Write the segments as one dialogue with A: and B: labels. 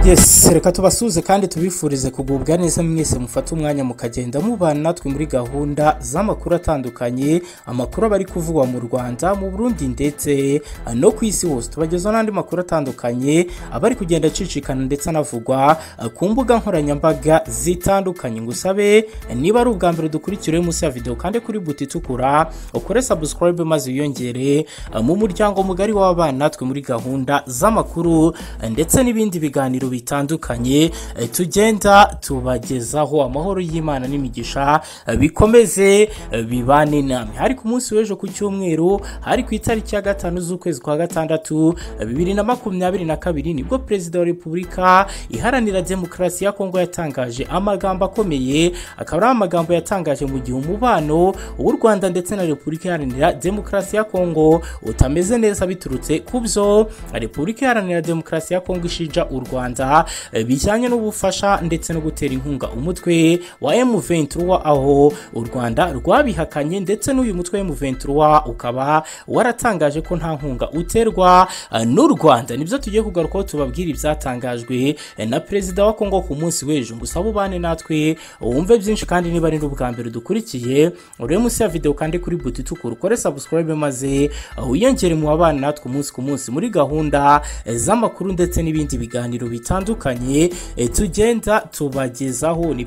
A: yes reka tubasuze kandi tubifurize kugubwa neza mwese mufate umwanya mukagenda mubana natwe muri gahunda z'amakuru atandukanye amakuru aba ari kuvugwa mu rwanda mu burundi ndetse no ku isi hose tubagezaho n'andi makuru atandukanye aba ari kugenda acicikana ndetse anavugwa ku mbuga nkoranyambaga zitandukanye ngo usabe niba ari ubwa mbere dukurikira munsi ya videwo kandi kuri buti itukura ukore sabusikarayibe maze wiyongere mu muryango mugari w'abana natwe muri gahunda z'amakuru ndetse n'ibindi biganiro bitandukanye eh, tugenda tubagezaho amahoro y'imana n'imigisha eh, bikomeze eh, bibane namwe hari ku munsi w'ejo ku cyumweru hari ku itariki ya gatanu z'ukwezi kwa gatandatu eh, bibiri na makumyabiri na kabiri nibwo perezida wa repubulika iharanira demokarasi ya kongo yatangaje amagambo akomeye akaba ari amagambo yatangaje mu gihe umubano w'u rwanda ndetse na repubulika iharanira demokarasi ya kongo utameze neza biturutse ku byo repubulika iharanira demokarasi ya kongo ishinja u rwanda eh, bijyanye n'ubufasha ndetse no gutera inkunga umutwe wa M23 aho u Rwanda rwabihakanye ndetse n'uyu mutwe wa M23 ukaba waratangaje ko nta nkunga uterwa eh, n'u Rwanda nibyo tugiye kugarukaho tubabwira ibyatangajwe eh, na perezida wa Kongo ku munsi w'ejo ngusaba ubane natwe wumve byinshi kandi niba ari n'ubwa mbere dukurikiye uri munsi ya video kandi kuri buti tukuru kore subscribe maze eh, wiyongere mu babana natwe umunsi ku munsi muri gahunda eh, z'amakuru ndetse n'ibindi biganiro ibiganiro bitandukanye eh, tugenda tubagezaho ni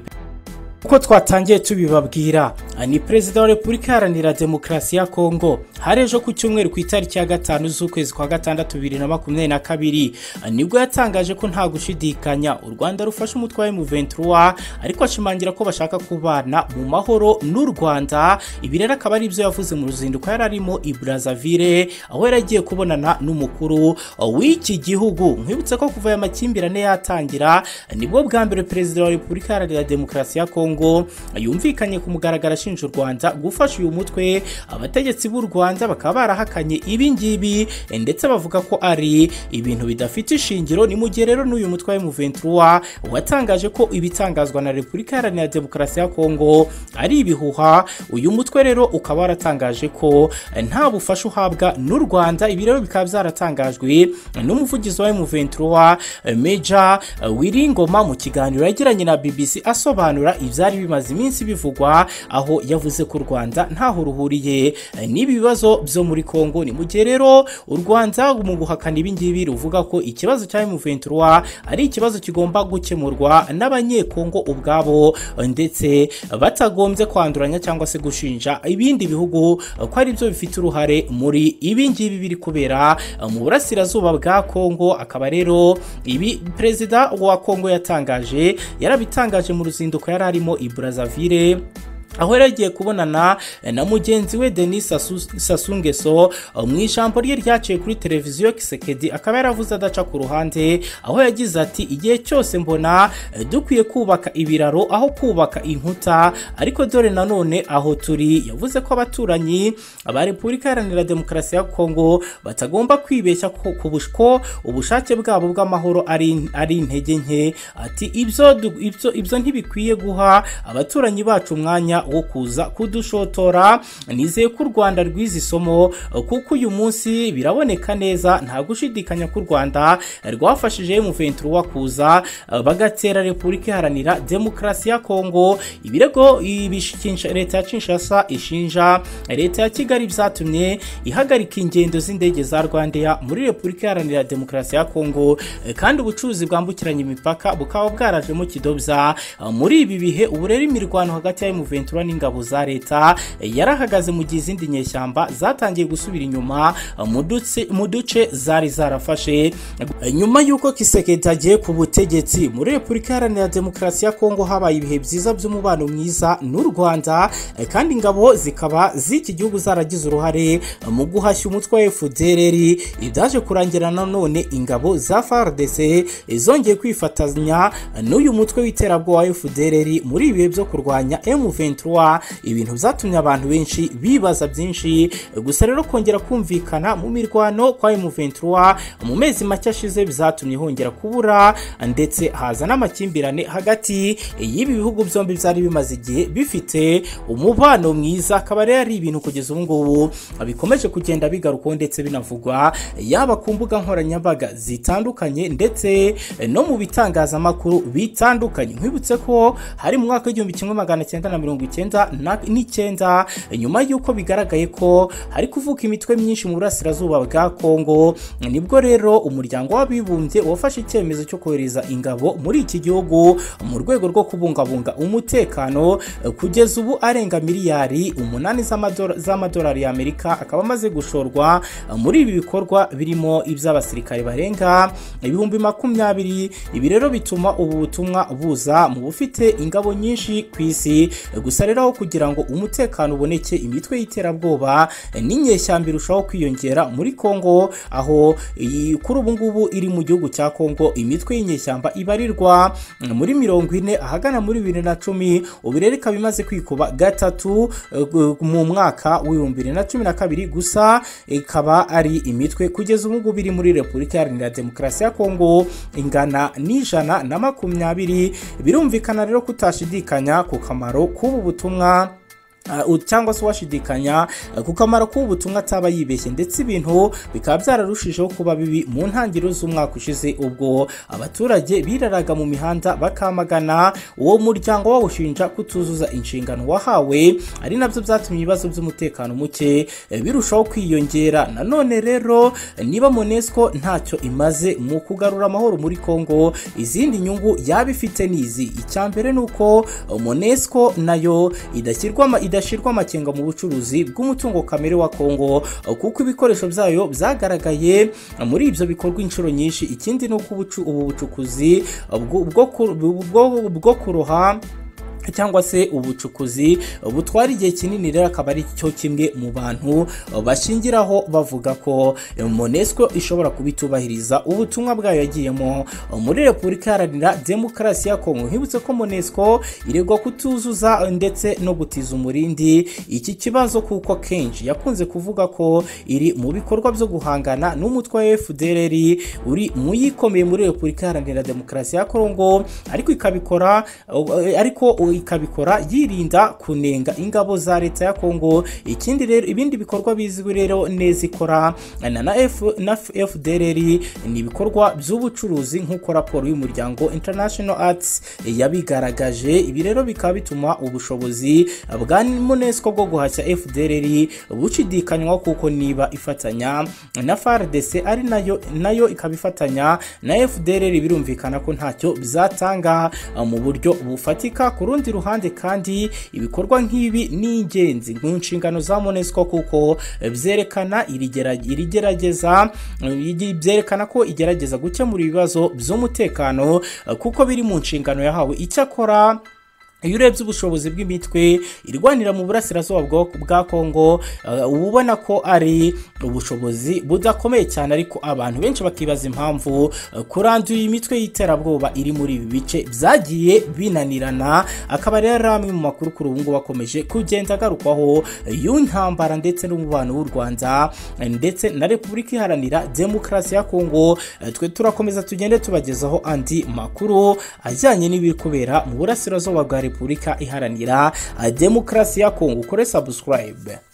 A: uko twatangiye tubibabwira ni perezida wa repubulika iharanira demokarasi ya kongo hari ejo ku cyumweru ku itariki ya gatanu z'ukwezi kwa gatandatu bibiri na makumyabiri na kabiri nibwo yatangaje ko nta gushidikanya u rwanda rufashe umutwe wa M23 ariko ashimangira ko bashaka kubana mu mahoro n'u rwanda ibi rero akaba ari ibyo yavuze mu ruzinduko yari arimo i brazzaville aho yari agiye kubonana n'umukuru w'iki gihugu nkwibutse ko kuva aya makimbirane yatangira nibwo bwa mbere perezida wa repubulika iharanira demokarasi ya kongo kongo yumvikanye ku mugaragaro ashinja u rwanda gufasha uyu mutwe abategetsi b'u rwanda bakaba barahakanye ibi ngibi ndetse bavuga ko ari ibintu bidafite ishingiro ni mu gihe rero n'uyu mutwe wa M23 watangaje ko ibitangazwa na repubulika iharanira demokarasi ya kongo ari ibihuha uyu mutwe rero ukaba waratangaje ko nta bufasha uhabwa n'u rwanda ibi rero bikaba byaratangajwe n'umuvugizi wa M23 Major Wiringoma mu kiganiro yagiranye na BBC asobanura ibya byari bimaze iminsi bivugwa aho yavuze ko u rwanda ntaho ruhuriye n'ibi bibazo byo muri kongo ni mu gihe rero u rwanda mu guhakana ibingibi ruvuga ko ikibazo cya M23 ari ikibazo kigomba gukemurwa n'abanyekongo ubwabo ndetse batagombye kwanduranya cyangwa se gushinja ibindi bihugu ko ari byo bifite uruhare muri ibi ngibi biri kubera mu burasirazuba bwa kongo akaba rero ibi perezida wa kongo yatangaje yarabitangaje mu ruzinduko yari arimo i Brazzaville aho yari agiye kubonana na mugenzi we denis sassou nguesso mu ijambo rye ryaciye kuri televiziyo kisekedi akaba yaravuze adaca ku ruhande aho yagize ati igihe cyose mbona dukwiye kubaka ibiraro aho kubaka inkuta ariko dore nanone aho turi yavuze ko abaturanyi ba repubulika iharanira demokarasi ya kongo batagomba kwibeshya ko ubushake bwabo bw'amahoro ari intege nke ati ibyo ntibikwiye guha abaturanyi bacu umwanya wo kuza kudushotora nizeye ko u rwanda rwize isomo kuko uyu munsi biraboneka neza nta gushidikanya ko u rwanda rwafashije M23 kuza bagatera repubulika iharanira demokarasi ya kongo ibirego leta ya kinshasa ishinja leta ya kigali byatumye ihagarika ingendo z'indege za rwandeya muri repubulika iharanira demokarasi ya kongo kandi ubucuruzi bwambukiranya imipaka bukaba bwarajemo kidobya muri ibi bihe ubu rero imirwano hagati ya M23 Ventura n'ingabo za leta yarahagaze mu gihe izindi nyeshyamba zatangiye gusubira inyuma mu duce zari zarafashe nyuma y'uko Kisekedi agiye ku butegetsi muri Repubulika Iharanira Demokarasi ya Kongo habaye ibihe byiza by'umubano mwiza n'u Rwanda kandi ingabo zikaba z'iki gihugu zaragize uruhare mu guhashya umutwe wa FDLR ibyaje kurangira nanone ingabo za FARDC zongeye kwifatanya n'uyu mutwe w'iterabwoba wa FDLR muri ibihe byo kurwanya M23 M23 ibintu byatumye abantu benshi bibaza byinshi gusa rero kongera kumvikana mu mirwano kwa M23 mu mezi make ashize bizatumye hongera kubura ndetse haza n'amakimbirane hagati y'ibi bihugu byombi byari bimaze igihe bifite umubano mwiza akaba rero ari ibintu kugeza ubu ngubu bikomeje kugenda bigarukwaho ndetse binavugwa yaba ku mbuga nkoranyambaga zitandukanye ndetse no mu bitangazamakuru bitandukanye nkwibutse ko hari mu mwaka w'igihumbi kimwe magana cyenda na mirongo icyenda n'icyenda nyuma y'uko bigaragaye ko hari kuvuka imitwe myinshi mu burasirazuba bwa kongo nibwo rero umuryango w'abibumbye wafashe icyemezo cyo kohereza ingabo muri iki gihugu mu rwego rwo kubungabunga umutekano kugeza ubu arenga miliyari umunani z'amadolari y'amerika akaba amaze gushorwa muri ibi bikorwa birimo iby'abasirikare barenga ibihumbi makumyabiri ibi rero bituma ubu butumwa buza mu bufite ingabo nyinshi ku isi gusa rero aho kugira ngo umutekano uboneke imitwe y'iterabwoba n'inyeshyamba irushaho kwiyongera muri kongo aho iyi kuri ubu ngubu iri mu gihugu cya kongo imitwe y'inyeshyamba ibarirwa muri mirongo ine ahagana muri bibiri na cumi ubu rero ikaba imaze kwikuba gatatu mu mwaka w'ibihumbi bibiri na cumi na kabiri gusa ikaba ari imitwe kugeza ubu ngubu iri muri repubulika iharanira demokarasi ya kongo ingana n'ijana na makumyabiri birumvikana rero kutashidikanya ku kamaro k'ubu butumwa cyangwa se washidikanya ku kamaro k'ubutumwa ataba yibeshye ndetse ibintu bikaba byararushijeho kuba bibi mu ntangiriro z'umwaka ushize ubwo abaturage biraraga mu mihanda bakamagana uwo muryango wawushinja kutuzuza inshingano wahawe ari nabyo byatumye ibibazo by'umutekano muke birushaho kwiyongera nanone rero niba monesco ntacyo imaze mu kugarura amahoro muri congo izindi nyungu yaba ifite n'izi icya mbere ni uko monesco nayo idashyirwa idashyirwa amakenga mu bucuruzi bw'umutungo kamere wa Kongo kuko ibikoresho byayo byagaragaye muri ibyo bikorwa inshuro nyinshi ikindi ni uko ubu bucukuzi bwo kuroha cyangwa se ubucukuzi butwara igihe kinini rero akaba ari cyo kimwe mu bantu bashingiraho bavuga ko monesco ishobora kubitubahiriza ubutumwa bwayo yagiyemo muri repubulika iharanira demokarasi ya kongo nkibutse ko monesco iregwa kutuzuza ndetse no gutiza umurindi iki kibazo kuko kenshi yakunze kuvuga ko iri mu bikorwa byo guhangana n'umutwe wa fdrr uri mu yikomeye muri repubulika iharanira demokarasi ya kongo ariko ikabikora ariko ikabikora yirinda kunenga ingabo za leta ya Kongo ikindi rero ibindi bikorwa bizwi rero neza ikora na F, na FDLR ni ibikorwa by'ubucuruzi nk'uko raporo y'umuryango International Arts yabigaragaje ibi rero bikaba bituma ubushobozi bwa UNESCO bwo guhashya FDLR bushidikanywa kuko niba ifatanya na FARDC ari nayo nayo ikaba ifatanya na FDLR birumvikana ko ntacyo bizatanga mu buryo bufatika kuri rundi ruhande kandi ibikorwa nk'ibi ni ingenzi mu nshingano za monesco kuko byerekana irigerageza byerekana ko igerageza gukemura ibibazo by'umutekano kuko biri mu nshingano yahawe icyakora iyo urebye ubushobozi bw'imitwe irwanira mu burasirazuba bwa kongo uba ubona ko ari ubushobozi budakomeye cyane ariko abantu benshi bakibaza impamvu kuranduye imitwe y'iterabwoba iri muri ibi bice byagiye binanirana akaba rero ari amwe mu makuru kuri ubu ngubu akomeje kugenda agarukwaho y'intambara ndetse n'umubano w'u rwanda ndetse na repubulika iharanira demokarasi ya kongo twe turakomeza tugende tubagezaho andi makuru ajyanye n'ibiri kubera mu burasirazuba bwa repubulika repubulika iharanira demokarasi ya kongo ukore subscribe